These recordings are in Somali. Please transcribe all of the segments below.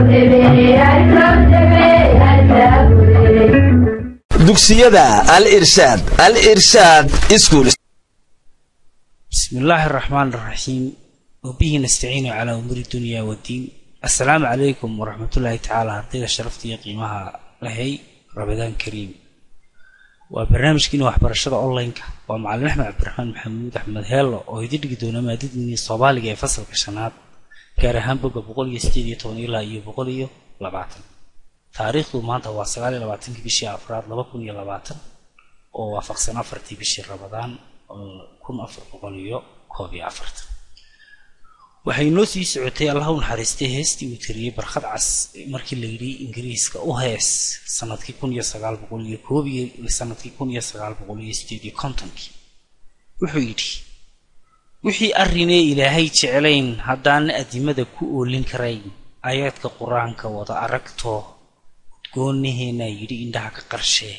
dugsiyada al irshaad al irshaad iskuul بسم الله الرحمن الرحيم وبه نستعين على أمور الدنيا والدين السلام عليكم ورحمة الله تعالى هرديga sharafta iyo qiimaha lahay rabadaan kariim waa barnaamijkiina waxbarashada online-ka waa macalin axmed cabdiraxmaan maxamuud axmed heello oo idin dhigi doona maadadini soomaaliga ee fasalka shanaad gaar ahaan boga boqol iyo sideed iyo toban ilaa iyo boqol iyo labaatan taariikhdu maanta waa sagaal iyo labaatankii bishii afraad laba kun iyo labaatan oo waafaqsan afartii bishii rabadaan kun afar boqol iyo koob iyo afartan waxay noo sii socotay allah u naxariistay heestii uu tiriyey barkhad cas markii la yidhi ingiriiska u hees sanadkii kun iyo sagaal boqol iyo koob iyo sanadkii kun iyo sagaal boqol iyo sideed iyo kontonkii wuxuu yidhi wixii arrinee ilaahay jeclayn haddaana adimada ku oolin karayn ayaadka qur-aanka wada aragto udgoonaheenaa yidhi indhaha ka qarshee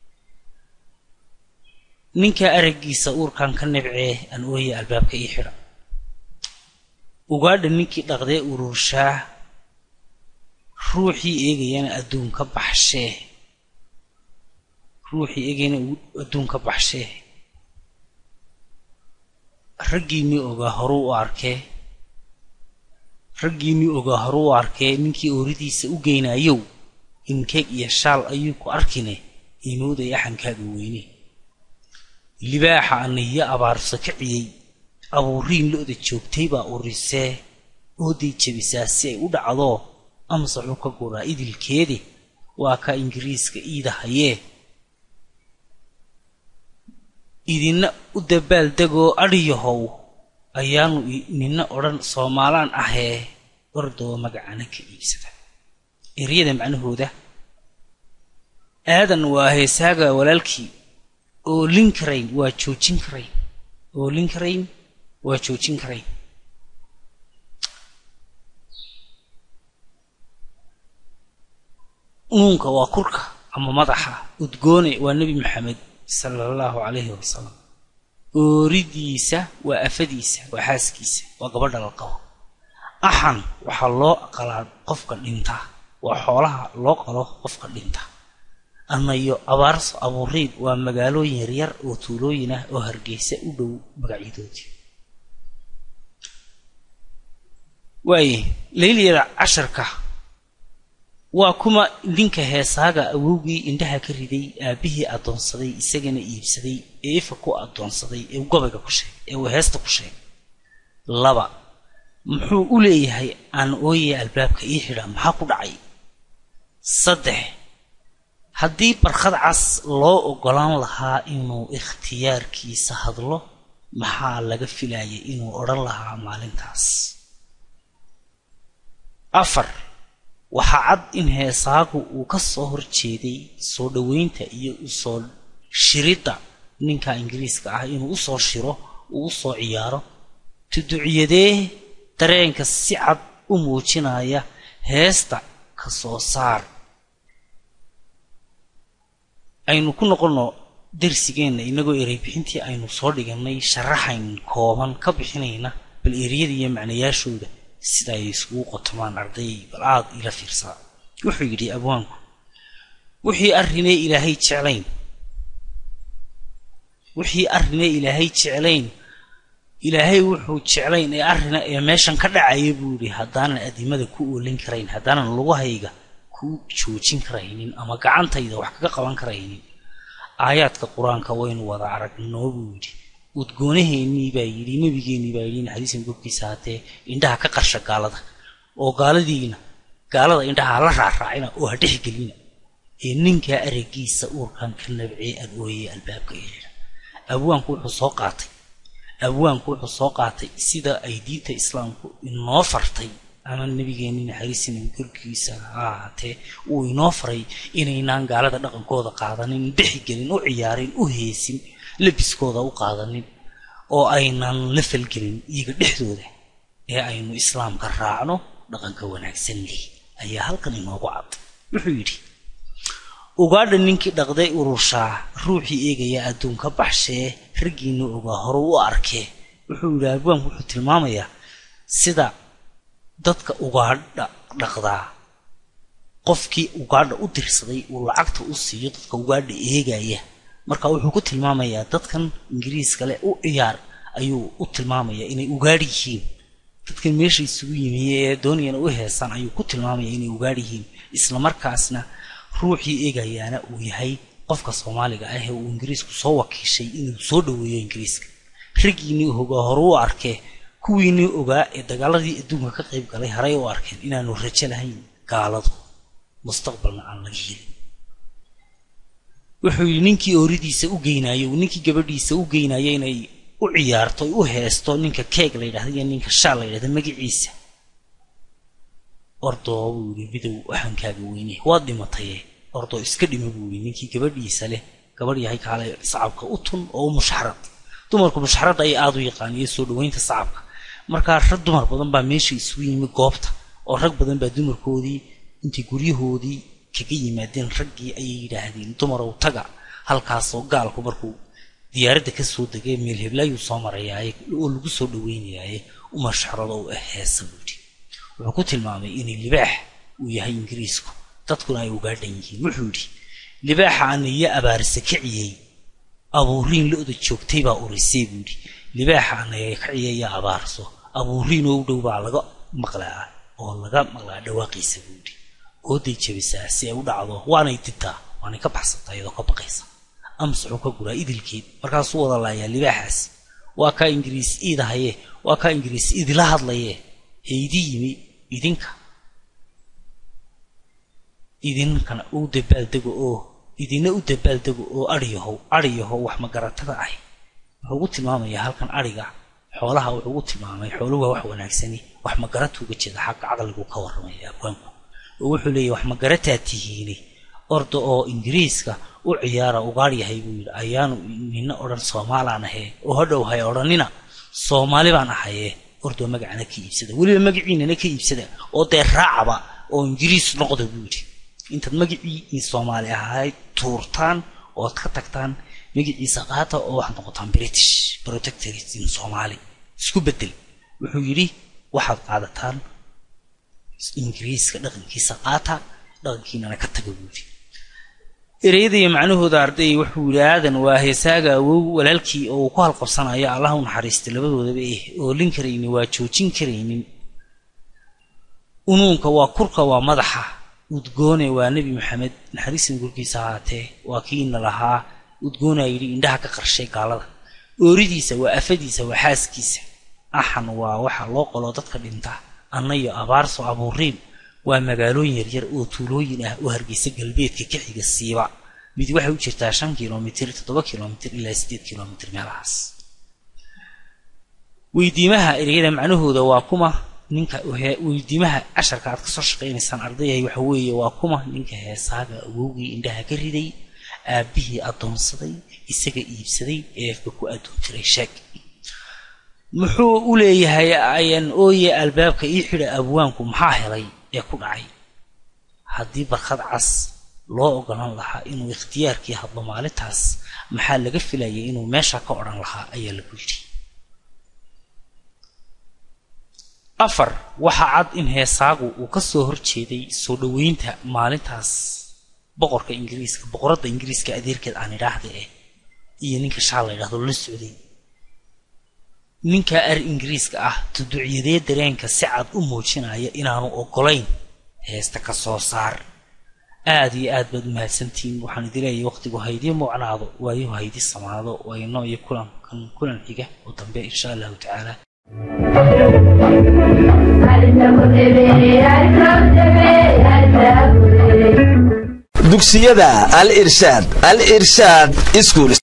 ninka araggiisa uurkan ka nabcee aan ooya albaabka ii xidha ugaadha ninkii dhaqdee ururshaa ruuxii eegayana adduun ka baxshee ruuxii eegayana adduun ka baxshee raggiinii ogaa horuu u arkee raggiinii ogaa horuu u arkee ninkii ooridiisa u geynayow inkeeg iyo shaal ayuu ku arkine inuuday axankaaga weyne libaaxa aniyo abaarso kaciyey abuuriin lo-da joogtay baa urisee ooday jebisaa si ay u dhacdo amase xuu ka guraa idilkeedi waa ka ingiriiska iidahayee idina u dabaal degoo adhiyahow ayaanu nina odhan soomaalaan ahee ordoo magacana ka iibsada eryada macnahooda aadan waa heesaaga walaalkii oolin karayn waa joojin karayn oolin karayn waa joojin karayn nuunka waa kurka ama madaxa udgoone waa nebi maxamed sala allahu calayhi wasalam ooridiisa waa afadiisa waa xaaskiisa waa gabadha la qabo axan waxaa loo qalaa qofka dhinta waa xoolaha loo qalo qofka dhinta anayo abaarso abuuriid waa magaalooyin yaryar oo tuulooyin ah oo hargeysa u dhow magacyadoodii waaye layliyada casharka waa kuma ninka heesaaga awowgii indhaha ka riday aabbihii addoonsaday isagana iibsaday ee ifa ku addoonsaday ee gabayga ku sheegay ee uu heesta ku sheegay laba muxuu u leeyahay aan ooye albaabka ii xidha maxaa ku dhacay saddex haddii barkhad cas loo oggolaan lahaa inuu ikhtiyaarkiisa hadlo maxaa laga filayay inuu odhan lahaa maalintaas afar waxaa cad in heesaagu uu ka soo horjeeday soo dhoweynta iyo usoo shiridda ninka ingiriiska ah inuu usoo shiro uu usoo ciyaaro tuduciyadee dareenka si cad u muujinaya heesta ka soo saar aynu ku noqonno darsigeenna inagoo erey bixintii aynu soo dhiganay sharaxayn kooban ka bixinayna bal ereyada iyo macnayaashooda sida ay isugu qotomaan arday bal aad ila fiirsaa wuxuu yidhi abwaanku wixii arrinee ilaahay jeclayn wixii arrinee ilaahay jeclayn ilaahay wuxuu jeclayn ee arrina ee meeshan ka dhacaya buu yidhi haddaanan adimada ku oolin karayn haddaanan lugahayga ku joojin karaynin ama gacantayda wax kaga qaban karaynin aayaadka qur-aanka waynu wada aragnoo buu yidhi udgoonaheennii baa yidhi nebigeennii baa yidhi in xadiisan gobkiisa haatee indhaha ka qarsha gaalada oo gaaladiina gaalada indhaha la raaraacina oo ha dhexgelina ee ninkaa araggiisa uurkan ka nabcee adooyey albaabka yeedha abwaanku wuxuu soo qaatay abwaanku wuxuu soo qaatay sida ay diinta islaamku inoo fartay ama nebigeenni naxariisina korkiisa ha ahaatee uu inoo faray inaynaan gaalada dhaqankooda qaadanin dhexgelin u ciyaarin u heesin labiskooda u qaadanin oo aynan la falgelin iyaga dhexdooda ee aynu islaamka raacno dhaqanka wanaagsan leh ayaa halkan inoogu cad wuxuu yidhi ugaadha ninkii dhaqday ururshaa ruuxii eegaya adduunka baxshee raggiina ogaa hore u arkee wuxuu yidhi abwaanku wuxuu tilmaamayaa sida dadka ugaadha dhaqdaa qofkii ugaadha u dirsaday uu lacagta u siiyo dadka ugaadha eegaya marka wuxuu ku tilmaamayaa dadkan ingiriiska leh u ciyaar ayuu u tilmaamayaa inay ugaadh yihiin dadkan meesha isugu yimiye ee doonayana u heesaan ayuu ku tilmaamaya inay ugaadh yihiin islamarkaasna ruuxii eegayaana uu yahay qofka soomaaliga ah ee uu ingiriisku soo wakiishay inuu soo dhoweeyo ingiriiska raggiinii hogaa hore u arkee kuwiinii ogaa ee dagaaladii adduunka ka qayb galay haray u arkeen inaanu rajo lahayn gaaladu mustaqbalna aan laga helin wuxuu yidhi ninkii ooridiisa u geynayo ninkii gabadhiisa u geynayo inay u ciyaarto u heesto ninka keeg la yidhahda iyo ninka shaal la yidhahda magaciisa ordoo buu yidhi bidow waxaankaaga weyne waad dhimataye ordoo iska dhima buu yidhi ninkii gabadhiisa leh gabadh yahay kaale sacabka u tun oo u mushxarad dumarku mushxaradda ay aada u yaqaan iyo soo dhaweynta sacabka markaa rag dumar badan baa meesha isugu yimi goobta oo rag badan baa dumarkoodii intay guryahoodii kaga yimaadeen raggii ayay yidhaahdeen dumarow taga halkaasoo gaalku markuu diyaaradda ka soo degay meel heblaayuu soo marayaaye oo lagu soo dhaweynayaaye umashxarado u ah heesa buudhi wuxuu ku tilmaamay inay libaax uu yahay ingiriisku dadkuna ay ugaadhan yihiin wuxuu yidhi libaaxa aniyo abaarisa kiciyey abuuriin lo-da joogtay baa urisay buu yidhi libaaxa anaga kaciyaya abaarso abuuriin oo u dhow baa laga maqlaa oo laga maqlaa dhawaaqiisa buu yidhi ooday jabisaa si ay u dhacdo waanay ditaa waanay ka baxsataa iyadoo ka baqaysa amsaxuu ka guraa idilkeed markaasuu wada laayaa libaaxaas waa kaa ingiriis iidahaye waa kaa ingiriis idila hadlaye ee idi yimi idinka idinkana u dabaaldego oo idina u dabaaldego oo adhiyahow adhiyahow wax magaratada ah wuxuu ugu tilmaamayaa halkan adhiga xoolaha wuxuu ugu tilmaamay xooluhu waa wax wanaagsani wax magaratu uga jeeda xagga caqligu ka warramaya abwaanku oo wuxuu leeyahy wax magarataa tihiini orda oo ingiriiska u ciyaara ugaadh yahay buu yidhi ayaanu nina odhan soomaalaan ahee oo hadhow hay odhanina soomaali baan ahaye ordoo magacana ka iibsada weliba magaciinana ka iibsada oo dee raacaba oo ingiriis noqda buu yidhi intaad magacii soomaali ahayd tuurtaan ood ka tagtaan magaciisa qaata oo waxaad noqotaan british protectorate in soomaali isku bedel wuxuu yidhi waxaad qaadataan ingiriiska dhaqankiisa qaata dhaqankiinana ka taga buu yidhi ereyada iyo macnahooda arday wuxuu yidhi aadan waa heesaaga awow walaalkii oo uu ku halqabsanayo allah u naxariistay labadoodaba eh oolin karaynin waa joojin karaynin unuunka waa kurka waa madaxa udgoone waa nebi maxamed naxariistan gurkiisa ahaatee waa kiina lahaa udgoonaa yidhi indhaha ka qarshay gaalada ooridiisa waa afadiisa waa xaaskiisa axan waa waxa loo qolo dadka dhinta anna iyo abaarso abuuriim waa magaalooyin yaryar oo tuulooyin ah oo hargeysa galbeedka ka xiga siiba mid waxay u jirtaa shan kilomitir toddoba kilomitir ilaa siddeed kilomitir meelahaas weydiimaha ereyada macnahooda waa kuma ninka weydiimaha casharka aad kasoo shaqaynaysaan ardayahay waxa weeye waa kuma ninka heesaaga awowgii indhaha ka riday aabbihii addoonsaday isaga iibsaday eefka ku addoon jiray sheeg muxuu u leeyahay ayan ooye albaabka ii xidha abwaanku maxaa helay ee ku dhacay haddii barkad cas loo ogolan lahaa inuu ikhtiyaarkii hadlo maalintaas maxaa laga filayay inuu meesha ka odhan lahaa ayaa lagu yidhi afar waxaa cad in heesaagu uu ka soo horjeeday soo dhoweynta maalintaas boqorka ingiriiska boqoradda ingiriiska adeerkeed aan idhaahda eh iyo ninka shaal la ydhahdo la socday ninka ar ingiriiska ah tuducyadee dareenka si cad u muujinaya inaanu ogolayn heesta ka soo saar aada iyo aad baad u mahadsantihiin waxaan idin leeyahay waqtigu haydii muucnaado waayuhu haydii samaado wayno iyo kulankan kulan xiga oo dambe insha allahu tacaala dugsiyada al irshaad al irshaad iskuul